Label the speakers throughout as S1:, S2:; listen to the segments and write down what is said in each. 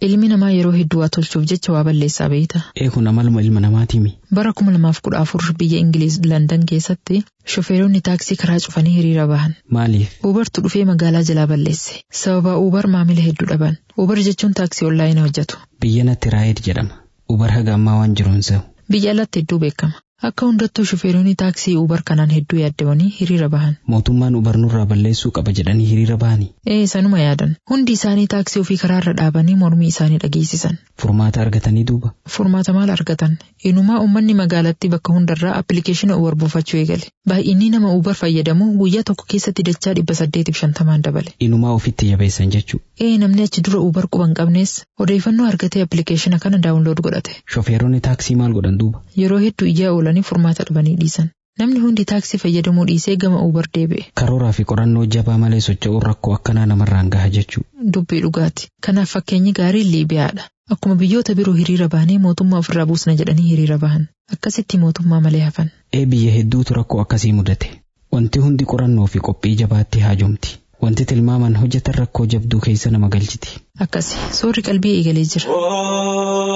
S1: Ilmi namaa yeroo hedduu waa tolchuuf jecha waa balleessaa beeyta.
S2: Eekun amaluma ilma namaatiimi.
S1: Bara 2014 biyya Ingiliiz Landan keessatti shofeeronni taaksii karaa cufanii hiriira bahan.
S2: Maaliif?
S1: Ubertu dhufee magaalaa jalaa balleesse. Sababa Uber maamila hedduu dhaban. Uber jechuun taaksii onlaayinii hojjetu.
S2: Biyya natti raayid jedhama. Uber haga ammaa waan jiruun se'u.
S1: Biyya alatti hedduu beekama. Akka hundattuu shofeeronni taaksii Uber kanaan hedduu yaaddamanii hiriira bahan.
S2: Mootummaan Uber nurraa balleessuu qaba jedhanii hiriira bahanii.
S1: Ee sanuma yaadan. Hundi isaanii taaksii ofii karaarra dhaabanii mormii isaanii dhageessisan.
S2: Furmaata argatanii duuba.
S1: Furmaata maal argatan? Inumaa uummanni magaalattii bakka hundarraa appilikeeshina Uber buufachuu eegale. Baay'inni nama Uber fayyadamu guyyaa tokko keessatti dachaa dhibba saddeetiif shantamaan dabale.
S2: Inumaa ofitti jabeessan jechuu.
S1: Ee namni achi dura Uber quban qabnees odeeffannoo argatee appilikeeshina kana daawunlood godhate.
S2: Shofeeronni taaksii maal godhan duuba?
S1: Yeroo hedduu iyyaa oolanii furmaata dhabanii dhiisan. Namni hundi taaksii fayyadamuu dhiisee gama Uber deebi'e.
S2: Karooraa fi qorannoo jabaa malee socho'uun rakkoo akkanaa namarraan gaha jechuu.
S1: Dubbii dhugaati. Kanaaf fakkeenyi gaariin Liibiyaadha. Akkuma biyyoota biroo hiriira bahanii mootummaa ofirraa buusna jedhanii hiriira bahan. Akkasitti mootummaa malee hafan.
S2: Ee biyya hedduutu rakkoo akkasii mudate. Wanti hundi qorannoo fi qophii jabaatti haajomti. Wanti tilmaaman hojjetan rakkoo jabduu keessa nama galchiti.
S1: Akkasi soorri qalbii eegalee jira.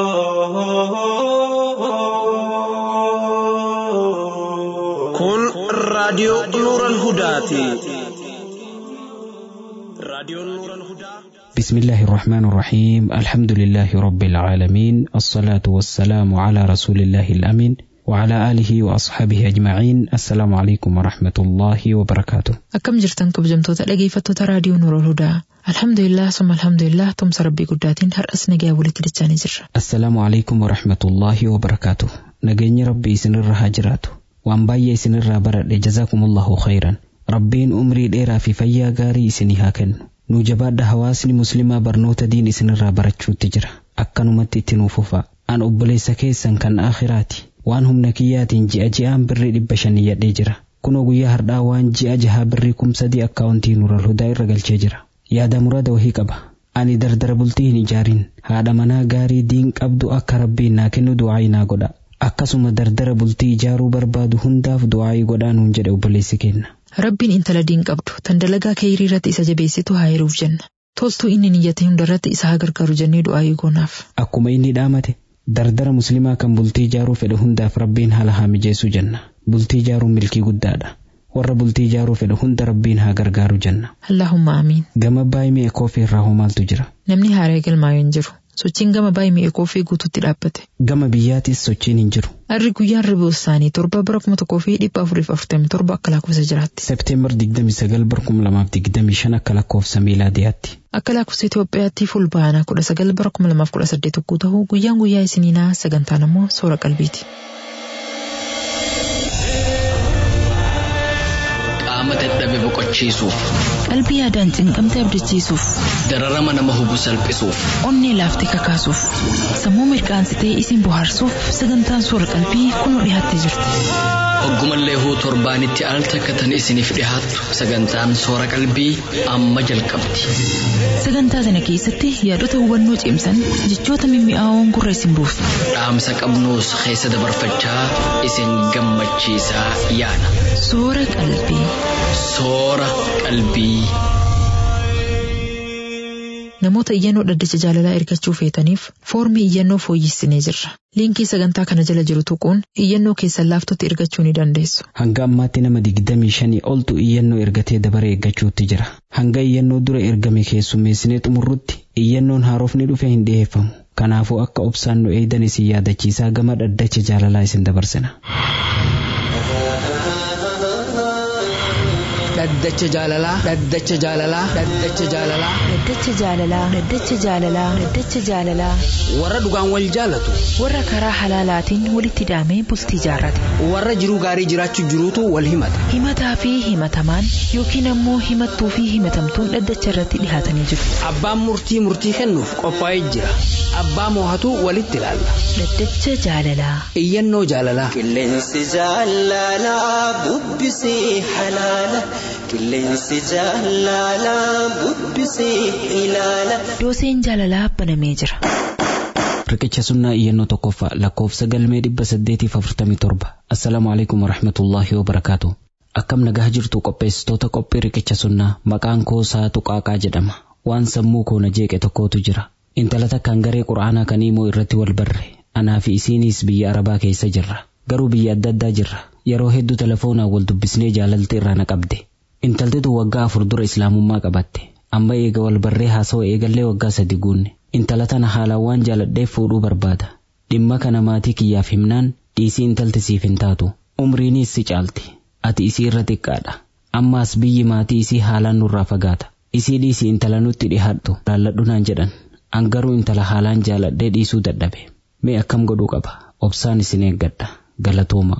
S3: Kun raadiyoo Nuuran Hudaati. Raadiyoon Nuuran Hudaa.
S2: بسم الله الرحمن الرحيم الحمد لله رب العالمين الصلاة والسلام على رسول الله الأمين وعلى آله وأصحابه أجمعين السلام عليكم ورحمة الله وبركاته
S1: Akkam jirtan kabajamtoota dhageeffattoota raadiyoo Nuurul Hudaa. Alhamdulillah summa alhamdulillah tumsa rabbii guddaatiin har'as nagaa walitti dachaanii jirra.
S2: السلام عليكم ورحمة الله وبركاته نجيني ربي سنر هاجراته وان باي سنر برد جزاكم الله خيرا ربين أمري ديرا في فيا غاري سني هاكن nu jabaadha hawaasni muslimaa barnoota diin isinirraa barachuutti jira akkanumatti itti nuufufa an obboleessa keessan kan akhiraati waan humna kiyyaatiin ji'a ji'aan birrii dhibba shanii yadhee jira kunoo guyyaa hardhaa waan ji'a jahaa birrii kumsadii akkaawuntii nural hudaa irra galchee jira yaada murada wahii qaba ani dardara bultii hin ijaarin haadha manaa gaarii diin qabdu akka rabbiin naa kennu du'aayii naa godha akkasuma dardara bultii ijaaruu barbaadu hundaaf du'aayii godhaa nuun jedhe obboleessi kenna
S1: Rabbiin intala diin qabdu tan dalagaa kee hiriirratti isa jabeessitu haa heeruuf jenna. Toltuu inni niyyate hundarratti isa haa gargaaru jennee du'aa eegoonaaf.
S2: Akkuma inni dhaamate dardara muslimaa kan bultii ijaaruu fedhe hundaaf rabbiin haala haa mijeessu jenna. Bultii ijaaruun milkii guddaadha. Warra bultii ijaaruu fedhe hunda rabbiin haa gargaaru jenna.
S1: Allahumma amiin.
S2: Gama baay'ee mi'a koofii irraa hoo maaltu jira?
S1: Namni haaree galmaa'ee hin jiru. Sochiin gama baay'ee mi'a koofii guutuutti dhaabbate.
S2: Gama biyyaatis sochiin hin jiru.
S1: Harri guyyaan ribuu isaanii torba bara kuma tokkoo fi dhibba afuriif afurtamii torba akka lakkoofsa jiraatti.
S2: Seepteembar 29 bara 2025 akka lakkoofsa miilaadiyaatti.
S1: Akka lakkoofsa Itoophiyaatti fulbaana kudha sagal bara kuma lamaaf kudha saddeet ogguu ta'u guyyaan guyyaa isiniinaa sagantaan ammoo soora qalbiiti.
S4: Qaama dadhabe boqochiisuuf,
S5: Qalbii yaadaan cinqamte abdachiisuuf,
S4: dararama nama hubu salphisuuf,
S5: onnee laaftee kakaasuuf, sammuu mirqaansitee isin bohaarsuuf sagantaan soora qalbii kunoo dhiyaattee jirti.
S4: hoggumallee huu torbaanitti al takkatan isiniif dhihaattu sagantaan soora qalbii amma jalqabdi.
S5: Sagantaa sana keessatti yaadota hubannoo cimsan jechoota mimmi'aawoon gurra isin buusu.
S4: Dhaamsa qabnuus keessa dabarfachaa isin gammachiisaa yaada.
S5: Soora qalbii.
S4: Soora qalbii.
S1: Namoota iyyannoo dhaddacha jaalalaa ergachuu feetaniif foormii iyyannoo fooyyessinee jirra. Liinkii sagantaa kana jala jiru tuquun iyyannoo keessan laaftotti ergachuu ni dandeessu.
S2: Hanga ammaatti nama 25 oltu iyyannoo ergatee dabaree eeggachuutti jira. Hanga iyyannoo dura ergame keessummeessinee xumurrutti iyyannoon haarofni dhufe hin dhiyeeffamu. Kanaafuu akka obsaan nu eeydan isin yaadachiisaa gama dhaddacha jaalalaa isin dabarsina.
S6: dhaddacha jaalalaa dhaddacha jaalalaa dhaddacha jaalalaa
S5: Dhaddacha jaalalaa. Dhaddacha jaalalaa. Dhaddacha jaalalaa.
S6: warra dhugaan wal jaalatu
S5: Warra karaa halaalaatiin walitti hidhamee bultii jaarrate.
S6: warra jiruu gaarii jiraachuu jiruutu wal himata
S5: Himataa fi himatamaan yookiin ammoo himattuu fi himatamtuun dhaddacha irratti dhihaatanii jiru.
S6: abbaan murtii murtii kennuuf qophaa'ee jira abbaa moohatu walitti ilaalla
S5: Dhaddacha jaalalaa.
S6: iyyannoo jaalalaa
S7: Qilleensi jaalalaa bubbisee halaala. Qilleensi jaalalaa bubbisee ilaala.
S5: Dooseen jaalalaa banamee jira.
S2: Riqicha sunnaa iyyannoo tokkoffaa lakkoofsa galmee 847. Assalaamu alaikum warahmatullaahi wabarakaatu. Akkam nagaa jirtu qopheessitoota qophii riqicha sunnaa maqaan koo saatu qaaqaa jedhama. Waan sammuu koo na jeeqe tokkotu jira. intala takkaan garee qura'aanaa kan imoo irratti wal barre anaa fi isiinis biyya arabaa keessa jirra garuu biyya adda addaa jirra yeroo hedduu telefoonaan wal dubbisnee jaalalti irraa na qabde intaltitu waggaa afur dura islaamummaa qabatte amma eega wal barree haasawaa eegallee waggaa sadi guunne intala tana haalaan waan jaaladheef fuudhuu barbaada dhimma kana maatii kiyyaaf himnaan dhiisii intalti siif hin taatu umriinis si caalti ati isii irra xiqqaadha ammaas biyyi maatii isii haalaan nurraa fagaata isii dhiisii intala nutti dhihaadhu laalladhu naan jedhan an garuu intala haalaan jaaladhee dhiisuu dadhabe mee akkam godhuu qaba obsaan isin eeggadha galatooma.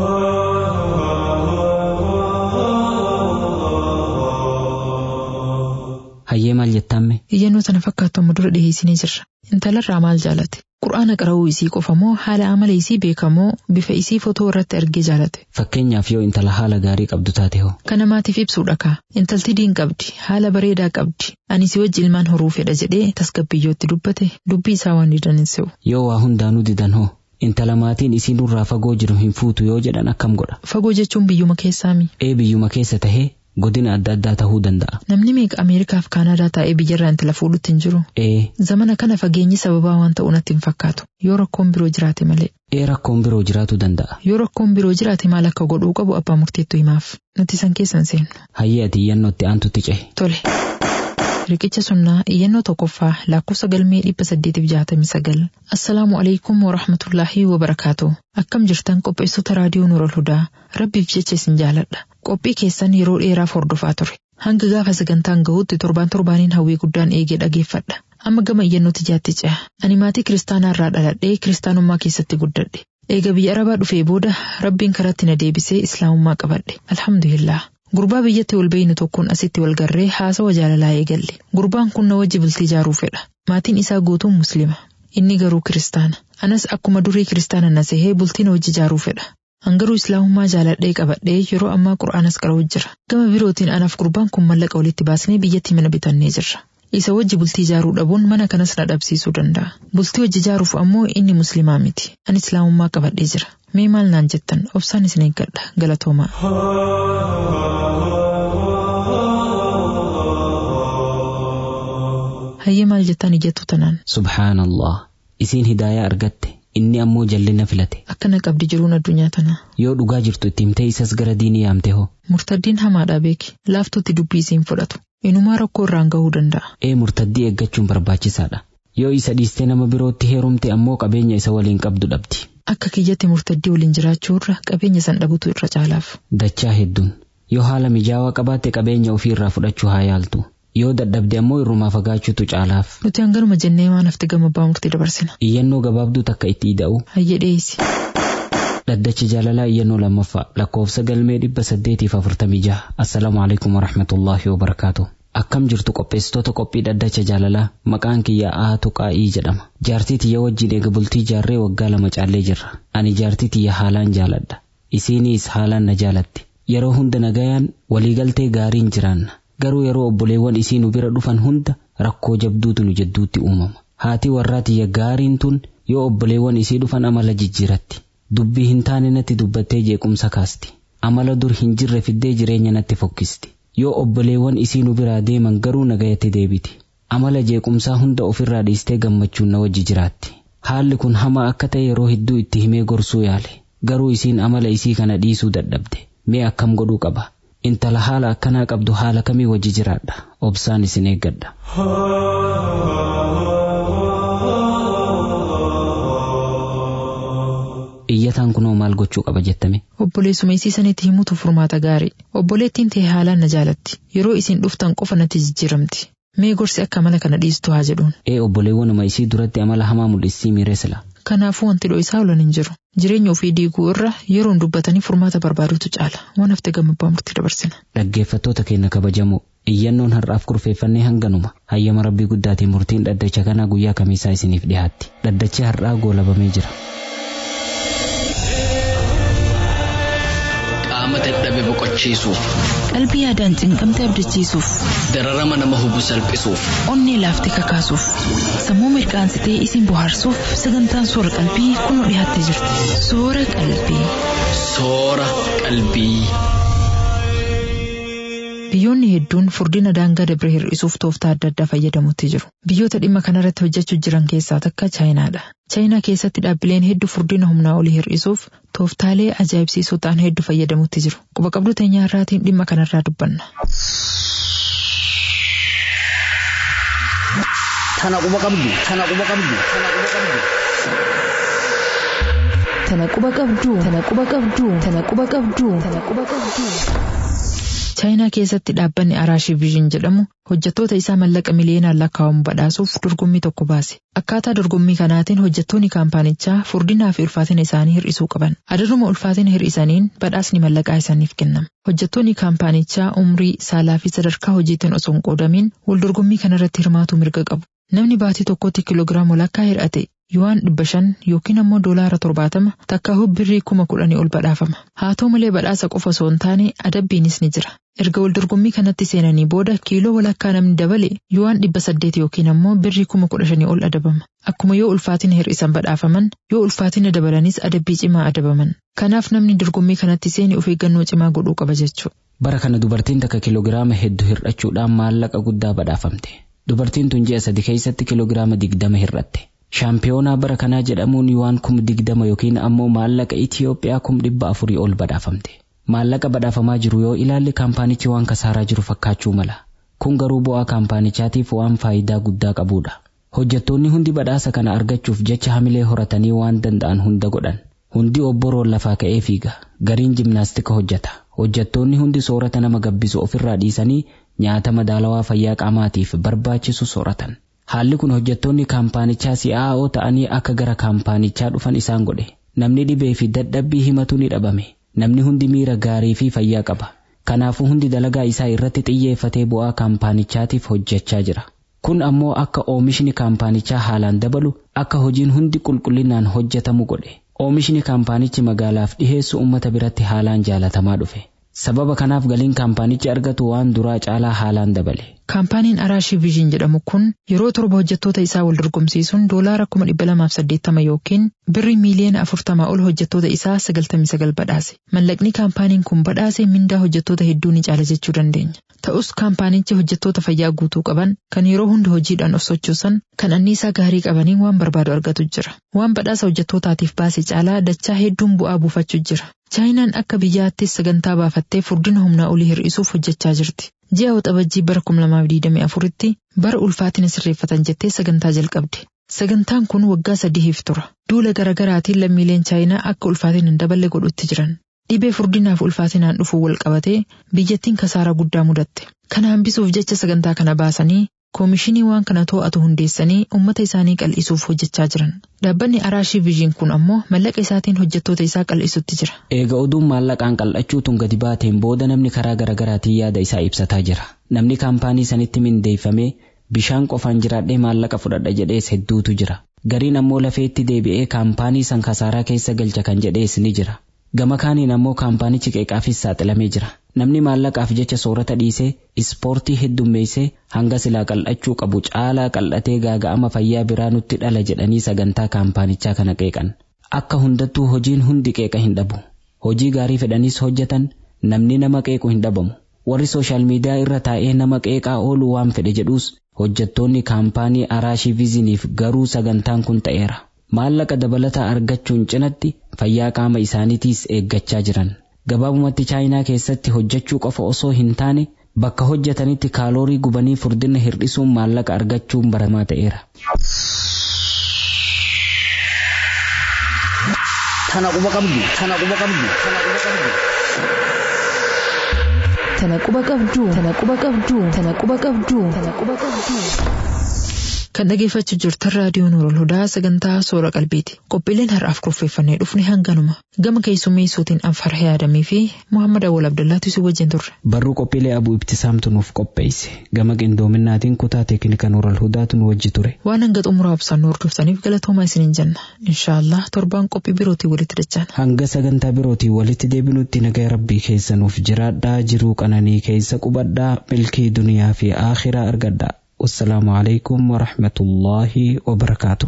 S2: hayyee maal jettamme
S1: Iyyannoo tana fakkaattu amma dura dhiheessinee jirra. Intalarraa maal jaalate? Qur'aana qara'uu isii qofa moo haala amala isii beekamoo bifa isii fotoo irratti argee jaalate?
S2: fakkeenyaaf yoo intala haala gaarii qabdu taate hoo
S1: Kana maatiif ibsuu dhakaa. Intalti diin qabdi, haala bareedaa qabdi. Ani si wajji ilmaan horuu fedha jedhee tasgabbiyyootti dubbate dubbii isaa waan didan hin se'u.
S2: yoo waa hundaanuu didan hoo intala maatiin isii nurraa fagoo jiru hin fuutu yoo jedhan akkam godha
S1: Fagoo jechuun biyyuma keessaami.
S2: ee biyyuma keessa tahee godina adda addaa tahuu danda'a
S1: Namni meeqa Ameerikaaf Kaanadaa taa'ee biyyarraa intala fuudhutti hin jiru?
S2: ee
S1: Zamana kana fageenyi sababaa waan ta'u natti hin fakkaatu. Yoo rakkoon biroo jiraate malee.
S2: ee rakkoon biroo jiraatu danda'a
S1: Yoo rakkoon biroo jiraate maal akka godhuu qabu abbaa murteettu himaaf. Nuti san keessa hin seennu.
S2: hayyee ati iyyannootti aantutti cehe
S1: Tole. Riqicha sunnaa iyyannoo tokkoffaa lakkoofsa galmee dhibba saddeetiif jaatamii sagal. Assalaamu alaikum wa rahmatullaahi wa barakaatu. Akkam jirtan qopheessota raadiyoo Nuurol Hudaa. Rabbiif jecha isin jaaladha. Qophii keessan yeroo dheeraaf hordofaa ture. Hanga gaafa sagantaan gahuutti torbaan torbaaniin hawwii guddaan eegee dhageeffadha. Amma gama iyyannootti jaatti ce'a. Ani maatii kiristaanaa irraa dhaladhee kiristaanummaa keessatti guddadhe. Eega biyya Arabaa dhufee booda Rabbiin karatti na deebisee Islaamummaa qabadhe. Alhamdulillah. Gurbaa biyyatti wal beeynu tokkoon asitti wal garree haasawa jaalalaa eegalle. Gurbaan kun na wajji bultii ijaaruu fedha. Maatiin isaa guutuun musliima. Inni garuu kiristaana. Anas akkuma durii kiristaana na sehee bultii na wajji ijaaruu fedha. Hangaruu islaamummaa jaaladhee qabadhee yeroo ammaa qura'aanas qara'u jira. Gama birootiin anaaf gurbaan kun mallaqa walitti baasnee biyyatti mana bitannee jirra. Isa wajji bultii ijaaruu dhabuun mana kanas na dhabsiisuu danda'a. Bultii wajji ijaaruuf ammoo inni musliimaa miti. Ani islaamummaa qabadhee jira. Mee maal naan jettan obsaan isin eeggadha galatoomaa. Hayyee maal jettan ijattu tanaan
S2: subhaanallah isiin hidaayaa argatte inni ammoo jallina filate
S1: akkana qabdi jiruun addunyaa tanaa.
S2: yoo dhugaa jirtu itti himtee isas gara diinii yaamte hoo
S1: Murtaddiin hamaadhaa beeki. Laaftuutti dubbii isiin fudhatu. Inumaa rakkoo irraan gahuu danda'a.
S2: ee murtaddii eeggachuun barbaachisaadha yoo isa dhiistee nama birootti heerumte ammoo qabeenya isa waliin qabdu dhabdi
S1: Akka kiyyatti murtaddii waliin jiraachuu irra qabeenya san dhabutu irra caalaaf.
S2: dachaa hedduun yoo haala mijaawaa qabaatte qabeenya ofii irraa fudhachuu haa yaaltu yoo dadhabde ammoo irrumaa fagaachuutu caalaaf
S1: Nuti hangaruma jennee waan hafte gama abbaa murtii dabarsina.
S2: iyyannoo gabaabduu takka itti ida'u
S1: Hayyee dhiyeessi.
S2: dhaddachi jaalalaa iyyannoo lammaffaa lakkoofsa galmee dhibba saddeetiif afurtamii jaha assalaamu alaikum warahmatullaahi wabarakaatu akkam jirtu qopheessitoota qophii dhaddacha jaalalaa maqaan kiyya ahatu qaa'ii jedhama jaartii tiyya wajjin eega bultii jaarree waggaa lama caallee jirra ani jaartii tiyya haalaan jaaladha isiiniis haalaan na jaalatti yeroo hunda nagayaan waliigaltee gaariin jiraanna garuu yeroo obboleewwan isii nu bira dhufan hunda rakkoo jabduutu nu jidduutti uumama haati warraa tiyya gaariin tun yoo obboleewwan isii dhufan amala jijjiiratti dubbii hin taane natti dubbattee jeequmsa kaasti amala dur hin jirre fiddee jireenya natti fokkisti yoo obboleewwan isii nu biraa deeman garuu nagayatti deebiti amala jeequmsaa hunda ofirraa dhiistee gammachuun na wajji jiraatti haalli kun hamaa akka ta'e yeroo hedduu itti himee gorsuu yaale garuu isiin amala isii kana dhiisuu dadhabde mee akkam godhuu qaba intala haala akkanaa qabdu haala kamii wajji jiraadha obsaan isin eeggadha iyyataan kunoo maal gochuu qaba jettame
S1: Obboleessuma isii sanitti himutu furmaata gaarii. Obboleettiin ta'e haalaan na jaalatti. Yeroo isin dhuftan qofa natti jijjiiramti. Mee gorsi akka amala kana dhiistu haa jedhuun.
S2: ee obboleewwanuma isii duratti amala hamaa mul'isii miiresla
S1: Kanaafuu wanti dho'isaa olan hin jiru. Jireenya ofii diiguu irra yeroon dubbatanii furmaata barbaadutu caala. Waan hafte gama abbaa murtii dabarsina.
S2: dhaggeeffattoota keenya kabajamoo iyyannoon har'aaf kurfeeffannee hanganuma hayyama rabbii guddaatiin murtiin dhaddacha kanaa guyyaa kamiisaa isiniif dhiyaatti dhaddachi har'aa goolabamee jira
S4: qaama dadhabe boqochiisuuf
S5: Qalbii yaadaan cinqamte abdachiisuuf,
S4: dararama nama hubu salphisuuf
S5: onnee laaftee kakaasuuf, sammuu mirqaansitee isin bohaarsuuf sagantaan soora qalbii kunoo dhiyaattee jirti. Soora qalbii.
S4: soora qalbii.
S1: Biyyoonni hedduun furdina daangaa dabre hir'isuuf tooftaa adda addaa fayyadamutti jiru. Biyyoota dhimma kanarratti hojjechaa jiran keessaa takka Chaayinaadha. Chaayinaa keessatti dhaabbileen hedduu furdina humnaa olii hir'isuuf tooftaalee ajaa'ibsiisoo ta'an hedduu fayyadamutti jiru. Quba qabdu teenyaa irraatiin dhimma kanarraa dubbanna.
S6: Tana quba qabdu. Tana quba qabdu. Tana quba qabdu.
S5: Tana quba qabdu. Tana quba qabdu. Tana quba qabdu. Tana quba qabdu.
S1: Chaayinaa keessatti dhaabbanni Araashii Viizhin jedhamu hojjettoota isaa mallaqa miliyoonaan lakkaa'amu badhaasuuf dorgommii tokko baase. Akkaataa dorgommii kanaatiin hojjettoonni kaampaanichaa furdinaa fi ulfaatina isaanii hir'isuu qaban. Adaduma ulfaatina hir'isaniin badhaasni mallaqaa isaaniif kennama. Hojjettoonni kaampaanichaa umrii, saalaa fi sadarkaa hojiitiin osoo hin qoodamin wal dorgommii kanarratti hirmaatu mirga qabu. Namni baatii tokkotti kiiloogiraama walakkaa hir'ate yuwaan dhibba shan yookiin ammoo doolaara torbaatama takka birrii kuma kudhanii ol badhaafama. Haa ta'u malee badhaasa qofa osoo hin taane adabbiinis ni jira. Erga wal dorgommii kanatti seenanii booda kiiloo walakkaa namni dabale yuwaan dhibba saddeet yookiin ammoo birrii kuma kudha shanii ol adabama. Akkuma yoo ulfaatina hir'isan badhaafaman yoo ulfaatina dabalanis adabbii cimaa adabaman. Kanaaf namni dorgommii kanatti seeni of eeggannoo cimaa godhuu qaba jechuudha.
S2: Bara kana dubartiin takka kiiloogiraama hedduu hir'achuudhaan maallaqa guddaa badhaafamte. Dubartiin tun ji'a sadi keessatti kiiloogiraama digdama hir'atte. Shaampiyoonaa bara kanaa jedhamuun yuwaan kum digdama yookiin ammoo maallaqa Itiyoophiyaa kum dhibba afurii ol badhaafamte. Maallaqa badhaafamaa jiru yoo ilaalle kaampaanichi waan kasaaraa jiru fakkaachuu mala. Kun garuu bu'aa kaampaanichaatiif waan faayidaa guddaa qabudha. Hojjettoonni hundi badhaasa kana argachuuf jecha hamilee horatanii waan danda'an hunda godhan. Hundi obboroon lafaa ka'ee fiiga. Gariin jimnaastika hojjeta. Hojjettoonni hundi soorata nama gabbisu ofirraa dhiisanii nyaata madaalawaa fayyaa qaamaatiif barbaachisu sooratan. Haalli kun hojjettoonni kaampaanichaa si'aa'oo ta'anii akka gara kaampaanichaa dhufan isaan godhe. Namni dhibee fi dadhabbii himatu ni dhabame. Namni hundi miira gaarii fi fayyaa qaba. Kanaafuu hundi dalagaa isaa irratti xiyyeeffatee bu'aa kaampaanichaatiif hojjechaa jira. Kun ammoo akka oomishni kaampaanichaa haalaan dabalu akka hojiin hundi qulqullinaan hojjetamu godhe. Oomishni kaampaanichi magaalaaf dhiheessu uummata biratti haalaan jaalatamaa dhufe. Sababa kanaaf galiin kaampaanichi argatu waan duraa caalaa haalaan dabale.
S1: Kaampaaniin Araashii Viizhin jedhamu kun yeroo torba hojjettoota isaa wal dorgomsiisuun doolaara kuma dhibba lamaaf saddeettama yookiin birrii miiliyoona afurtamaa ol hojjettoota isaa sagaltamii sagal badhaase. Mallaqni kaampaaniin kun badhaase mindaa hojjettoota hedduu ni caala jechuu dandeenya. Ta'us kaampaanichi hojjettoota fayyaa guutuu qaban kan yeroo hunda hojiidhaan of sochoosan kan anniisaa gaarii qabaniin waan barbaadu argatu jira. Waan badhaasa hojjettootaatiif baase caalaa dachaa hedduun bu'aa buufachuu jira. Chaayinaan akka biyyaattis sagantaa baafattee furdina humnaa olii hir'isuuf hojjechaa jirti. Ji'a waxabajjii bara 2024tti bara ulfaatina sirreeffatan jettee sagantaa jalqabde. Sagantaan kun waggaa sadiif tura. Duula garaagaraatiin lammiileen Chaayinaa akka ulfaatina hin daballe godhutti jiran. Dhibee furdinaaf ulfaatinaan dhufuu wal qabatee biyyattiin kasaaraa guddaa mudatte. Kana hambisuuf jecha sagantaa kana baasanii koomishinii waan kana to'atu hundeessanii uummata isaanii qal'isuuf hojjechaa jiran. Dhaabbanni Araashii Viizhin kun ammoo mallaqa isaatiin hojjettoota isaa qal'isutti jira.
S2: Eega oduun maallaqaan qal'achuutuun gadi baateen booda namni karaa garaagaraatiin yaada isaa ibsataa jira. Namni kaampaanii sanitti mindeeffamee bishaan qofaan jiraadhee maallaqa fudhadha jedhees hedduutu jira. Gariin ammoo lafeetti deebi'ee kaampaanii san kasaaraa keessa galcha kan jedhees ni jira. Gama kaaniin ammoo kaampaanichi qeeqaafis saaxilamee jira. Namni maallaqaaf jecha soorata dhiisee ispoortii heddummeessee hanga silaa qal'achuu qabu caalaa qal'atee gaaga'ama fayyaa biraa nutti dhala jedhanii sagantaa kaampaanichaa kana qeeqan. Akka hundattuu hojiin hundi qeeqa hin dhabu. Hojii gaarii fedhanis hojjetan namni nama qeequ hin dhabamu. Warri sooshaal miidiyaa irra taa'ee nama qeeqaa oolu waan fedhe jedhuus hojjettoonni kaampaanii Araashii Viiziniif garuu sagantaan kun ta'eera. Maallaqa dabalataa argachuun cinatti fayyaa qaama isaaniitiis eeggachaa jiran. Gabaabumatti chaayinaa keessatti hojjechuu qofa osoo hin taane bakka hojjetanitti kaaloorii gubanii furdina hir'isuun maallaqa argachuun baramaa ta'eera.
S6: Tana quba qabdu. Tana quba qabdu. Tana quba qabdu.
S5: Tana quba qabdu. Tana quba qabdu. Tana quba qabdu. Tana quba qabdu.
S1: Kan dhageeffachuu jirtan raadiyoo Nuurul Hudaa sagantaa Soora Qalbiiti. Qophiileen har'aaf kurfeeffannee dhufne hanganuma. Gama keessummeessuutiin Anfar Hayaadamii fi Muhammad Awwal Abdullaatu si wajjin turre.
S2: Barruu qophiilee abuu ibtisaamtu nuuf qopheesse. Gama qindoominaatiin kutaa teeknika Nuurul Hudaatu nu wajji ture.
S1: Waan hanga xumuraa ibsaan hordoftaniif galatoomaa isiniin jenna. Inshaallah torbaan qophii birootii walitti dachaan.
S2: Hanga sagantaa birootii walitti deebinutti nagaa rabbii keessa nuuf jiraadhaa jiruu qananii keessa qubadhaa milkii duniyaa fi aakhiraa argadhaa. والسلام عليكم ورحمة الله وبركاته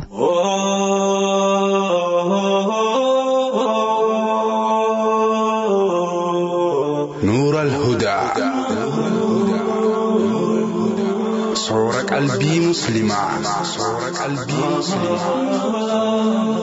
S8: نور الهدى qalbii musliimaa. Soora qalbii musliimaa.